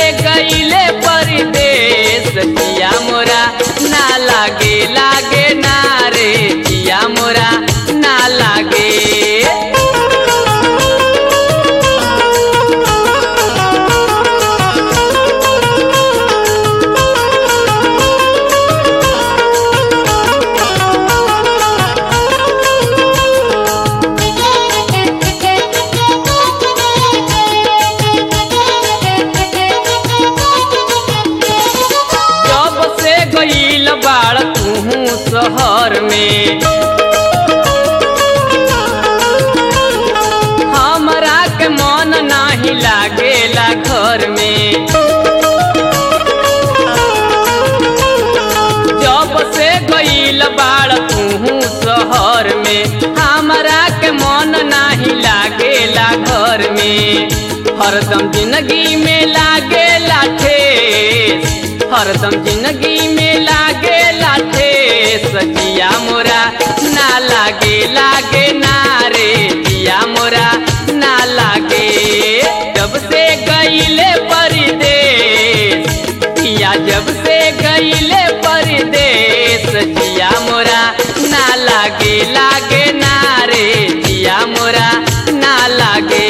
गईले परदेश जिया मोरा ना लागे लागे ना रे जिया मोरा ना लागे जब से गईल बाड़ तू शहर में हमरा के मन नाही लागेला घर में जब से गईल बाड़ तू शहर में हमरा के मन नाही लागेला घर में हरदम जिंदगी में लागेला ठेस हरदम जिंदगी में लागेला ठेस जिया मोरा ना लागे लागे ना रे जिया मोरा ना लागे जब से गईले परदेश पिया जब से गईले परदेश जिया मोरा ना लागे लागे ना रे जिया मोरा ना लागे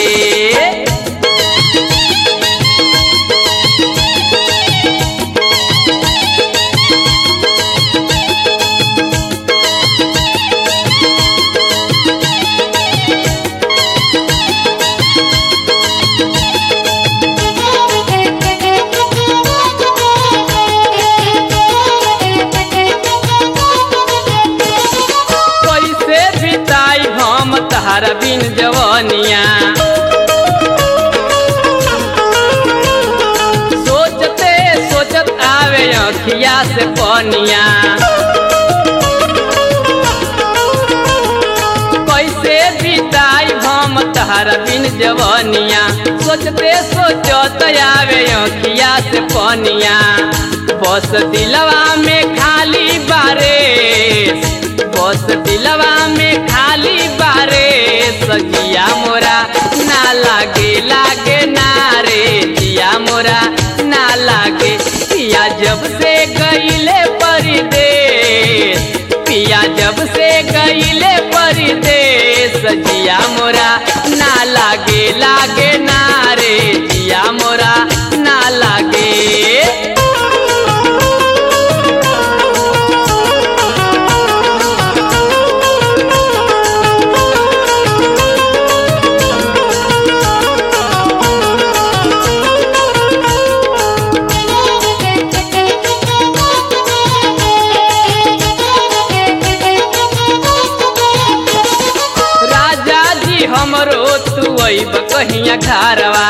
कैसे बिताई हम तहरा बिन जवनिया सोचते सोचत आवे अखिया से पनिया कैसे बिताई हम तहरा बिन जवनिया सोचते सोचत आवे अखिया से पनिया बस दिलवा में खाली बारेस बस दिलवा में खाली बारे सजिया मोरा ना लागे लागे ना रे जिया मोरा ना लागे पिया जब से गईले परदेश पिया जब से गईले परदेश जिया मोरा ना लागे लागे ना रे जिया मोरा ना लागे राजा जी हमरो तू अब कहिया घरवा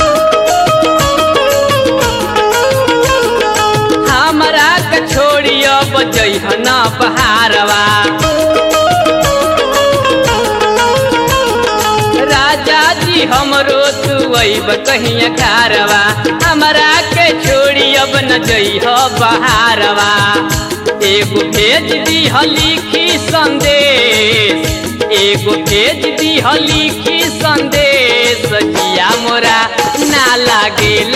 हमरा के छोड़ी अब जइहन बहारवा राजा जी हमरो तू अब कहिया घरवा हमरा के छोड़ी अब न जइह बहारवा एगो भेज दी लिखी संदेश एगो भेज दी लिखी संदेश जिया मोरा ना लागे